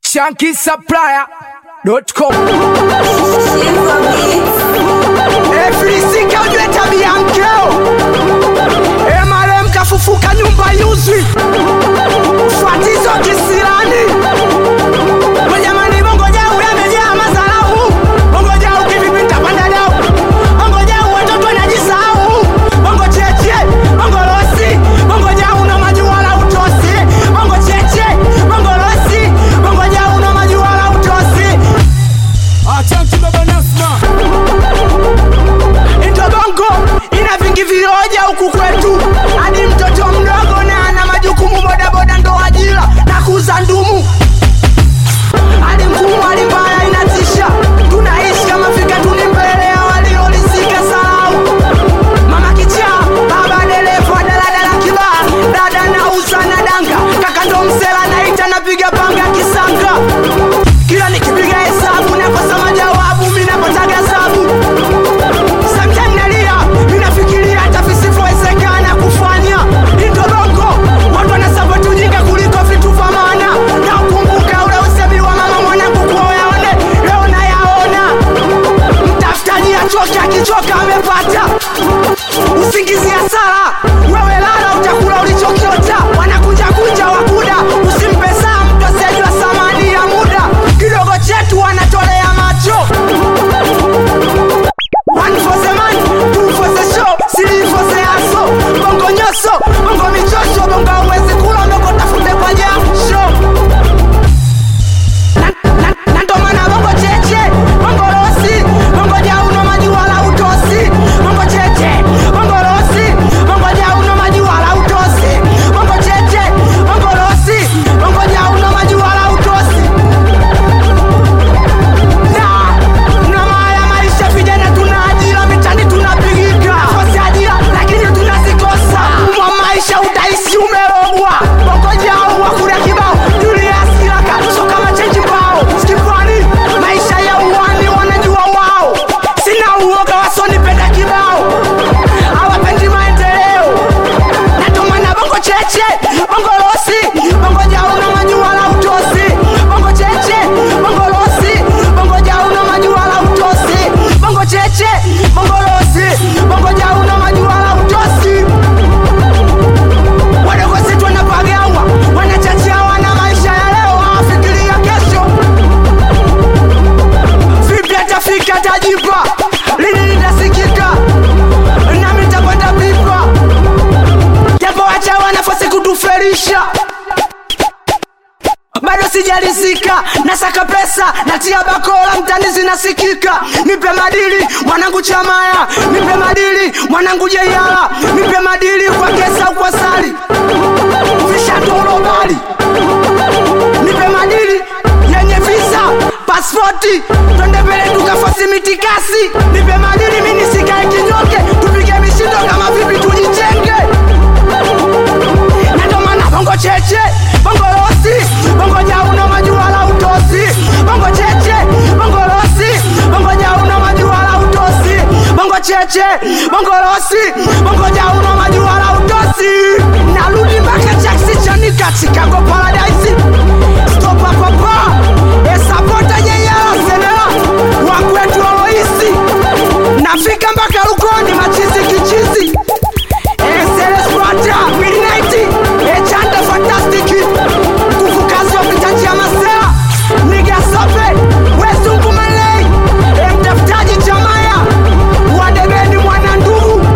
shankisupplier.com Efrisika ujue tabia mkeo Emarem kafufuka nyumba yuzwi Fatizo kisirani Wajamani bongo jau yamejaa mazalau Bongo jau kivipita panda dau Bongo jau watoto wanajisahau Bongo cheche, bongo losi Bongo jau na majuala utosi Bongo cheche, bongo losi Bongo jau na majuala utosi Ndo bongo ina vingi vioja huku kwetu, hadi mtoto mdogo na ana majukumu, bodaboda ndo ajira na kuuza ndumu, hadi mfumo hali mbaya inatisha. Tunaishi kama fika tuni mbele ya waliolisika salau. Mama kichaa, baba dereva daladala kibaa, dada nauza na danga, kaka ndo msela naita napiga panga kisanga kila nikipiga hesabu nakosa majawabu, mi napataga sabu Sometimes nalia, minafikiria hata visivyowezekana kufanya. Indolongo, watu wanasapoti ujinga kuliko vitu vya maana. Na ukumbuka ule usemi wa mama mwanangu kuwa uyaone, leo nayaona. Mtafutaji achoke, akichoka amepata. Usingizi hasara, wewe lala utakula ulichokiota. Wanakunja kunja wakuda, usimpe saa mtu asiyejua thamani ya muda. Kidogo chetu wanatolea macho One for the man, two for the show, three for the hustle. Bongo nyoso, bongo michosho, bongo uwezi kula ndoko tafute kwa jasho. Na- na- na ndo maana bongo cheche, bongo losi, bongo jauno majuala utosi. Bongo cheche, bongo losi, bongo jauno majuala utosi. Bongo cheche, bongo losi, bongo jauno majuala utosi. Na, na maya maisha vijana tuna ajira mitani tunapigika kosi ajira lakini tunazikosa mwa maisha utaishi umerogwa bongo jao wakura kibao Julius Kiraka so kama chenji mbao skipwani maisha ya uwani wanajua wao sina uoga wasonipenda kibao hawapendi maendeleo natomana bongo cheche bongo losi bongo jao na majua la utosi bongo cheche bongo losi bongo jao na majua la utosi bongo cheche bongo losi bongo jao na majua la utosi wadogozetu wanapagawa wanachachawa na maisha ya leo hawafikiria kesho vipi atafika tajipa lini litasikika nami tapata pipa japo wachawa nafasi kutuferisha bado sijalizika nasaka pesa natia bakola mtani zinasikika nipe madili mwanangu chamaya nipe madili mwanangu jeiala nipe madili kwa kesa kwa sali vishatolobali nipe madili yenye visa paspoti twende mbele tukafasi mitikasi nipe madili mini sikae kinyoke tupige mishindo kama vipi tujichenge natomana bongo cheche bongo losi bongo jauno majua la utosi bongo cheche bongo losi bongo jauno majua la utosi bongo cheche bongo losi bongo jauno majua la utosi narudi mpaka jaksi chanika chicago paradise stopa papa esapota yeyala senela wakwetu oloisi nafika mpaka lukoni machizi kichizi Eseleswata, Midnight, Echanda Fantastic, nguvu kazi wa mitaji ya masela, Niga Sope, Wezungu Malay, e mtafutaji Chamaya, Wadebeni mwana ndugu,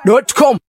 shankisupplier.com